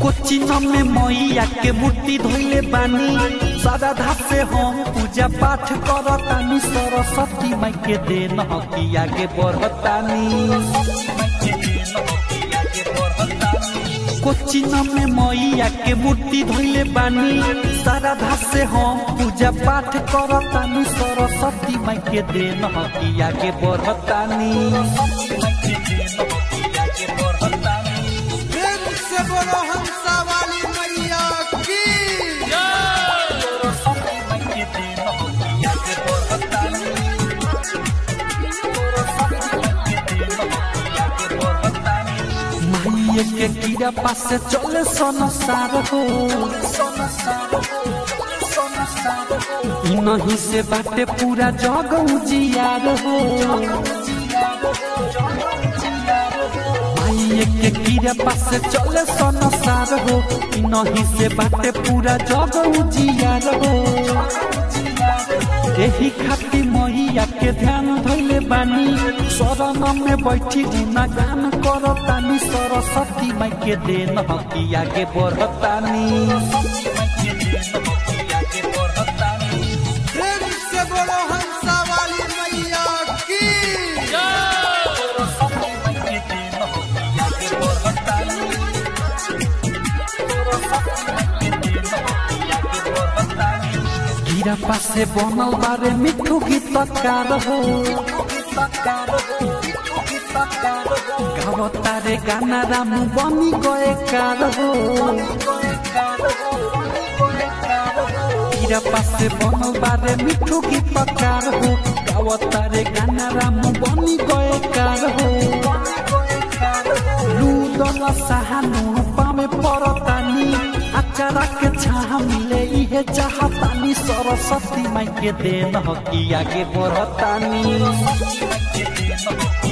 कोचिन में मैया के मूर्ति धोइले बानी सादा धास से हम पूजा पाठ करतानी सरस्वती माई के देन हकी आगे बढ़तानी कोचिन में मैया के मूर्ति धोइले बानी सारा धास से हम पूजा पाठ करतानी सरस्वती माई के देन हकी आगे बढ़तानी प्रेम से बोलो हंसा वाली मैया की माइये के कीड़ा पास से चले संसार हो इ नहीं से बाटे पूरा जग उजियार हो माइये के कीड़ा पास से चले संसार हो इ नहीं से बाटे पूरा जग उजियार हो एही खातिर मैया के ध्यान धैले बानी शरण में बैठी गुना गान करतानी सरस्वती माई के देन हकी आगे बढ़तानी प्रेम से बोलो हंसा वाली मैया की गिरा पासे बनल बारे मिठू गीतकार हो गावतारे गाना रामू बनी गए कार हो गिरा पासे बनल बारे मिठू गीतकार हो गावतारे गाना रामू बनी गए कार हो लूदल सहानु पामे परतानी अचारा के छाह मिले इहे चाहतानी सरस्वती माई के देन हकी आगे बढ़तानी